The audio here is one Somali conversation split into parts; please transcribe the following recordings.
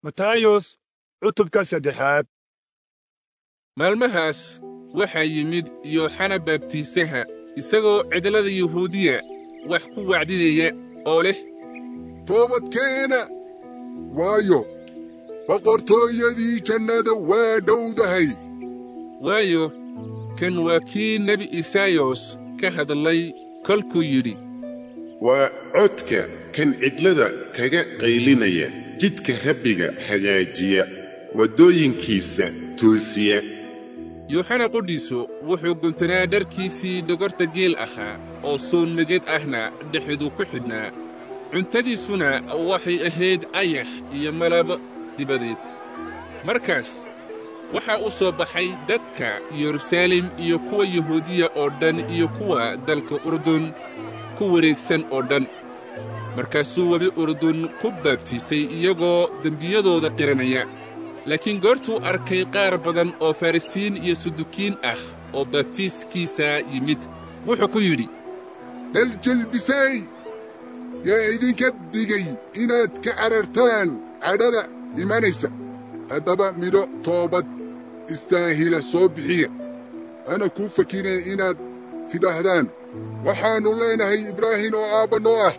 matayos cutubka saddexaad maalmahaas waxaa yimid yooxana baabtiisaha isagoo cidlada yuhuudiya wax ku wacdinaya oo leh toobadkeena waayo boqortooyadii jannada waa dhowdahay waayo kan waa kii nebi isaayos ka hadlay kolkuu yidhi waa codka kan cidlada kaga qaylinaya jidka rabbiga hagaajiya waddooyinkiisa toosiya yooxana qudhiisu wuxuu guntanaa dharkiisii dhogorta geel ahaa oo soonmeged ahna dhexdu ku xidhnaa cuntadiisuna waxay ahayd ayax iyo malabo dibadeed markaas waxaa u soo baxay dadka yeruusaalem iyo kuwa yuhuudiya oo dhan iyo kuwa dalka urdun ku wareegsan oo dhan markaasuu webi urdun ku baabtiisay iyagoo dembiyadooda qiranaya laakiin goortuu arkay qaar badan oo farrisiin iyo sudukiin ah oo baabtiiskiisa yimid wuxuu ku yidhi daljilbisay yaa idinka digay inaad ka carartaan cadhada imanaysa haddaba midho toobad istaahila soo bixiya hana kuu fakirin inaad tidhaahdaan waxaannu leenahay ibraahim oo aabba noo ah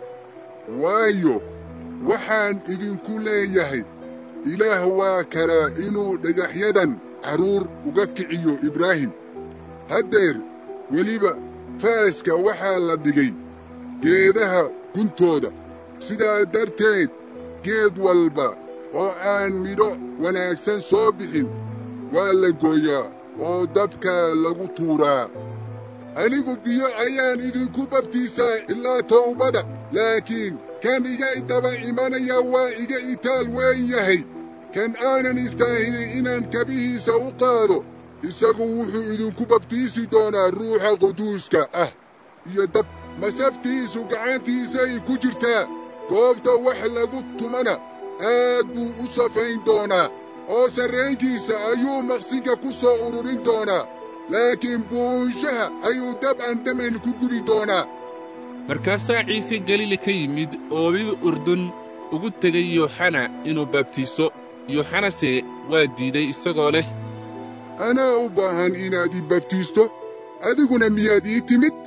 waayo waxaan idinku leeyahay ilaah waa karaa inuu dhagaxyadan carruur uga kiciyo ibraahim haddeer weliba faaska waxaa la dhigay geedaha guntooda sidaa darteed geed walba oo aan midho wanaagsan soo bixin waa la gooyaa oo dabka lagu tuuraa anigu biyo ayaan idinku babtiisaa ilaa towbada laakiin kan iga daba imanaya waa iga itaal weyn yahay kan aanan istaahilin inaan kabihiisa u qaado isagu wuxuu idinku babtiisi doonaa ruuxa quduuska ah iyo dab masaftiisu gacantiisay ku jirtaa goobta wax lagu tumana aad buu u safayn doonaa oo sarraynkiisa ayuu maqsinka ku soo ururin doonaa laakiin buunshaha ayuu dab aan damayn ku gubi doonaa markaasaa ciise galili ka yimid oo webi urdun ugu tegay yooxana inuu baabtiiso yooxanase waa diiday isagoo leh anaa u baahan inaad ii babtiisto adiguna miyaad ii timid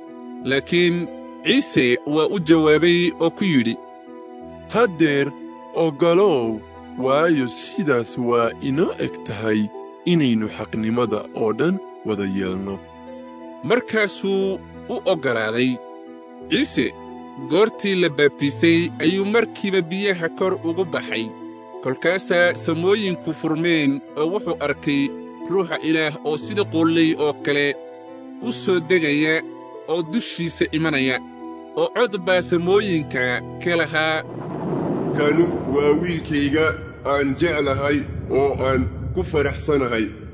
laakiin ciise waa u jawaabay oo ku yidhi haddeer oggolow waayo sidaas waa inoo eg tahay inaynu xaqnimada oo dhan wada yeelno markaasuu u oggolaaday ciise goortii la baabtiisay ayuu markiiba biyaha kor ugu baxay kolkaasaa samooyinku furmeen oo wuxuu arkay ruuxa ilaah oo sida quullay oo kale u soo degaya oo dushiisa imanaya oo cod baa samooyinka ka lahaa kanu waa wiilkayga aan jeclahay oo aan ku faraxsanahay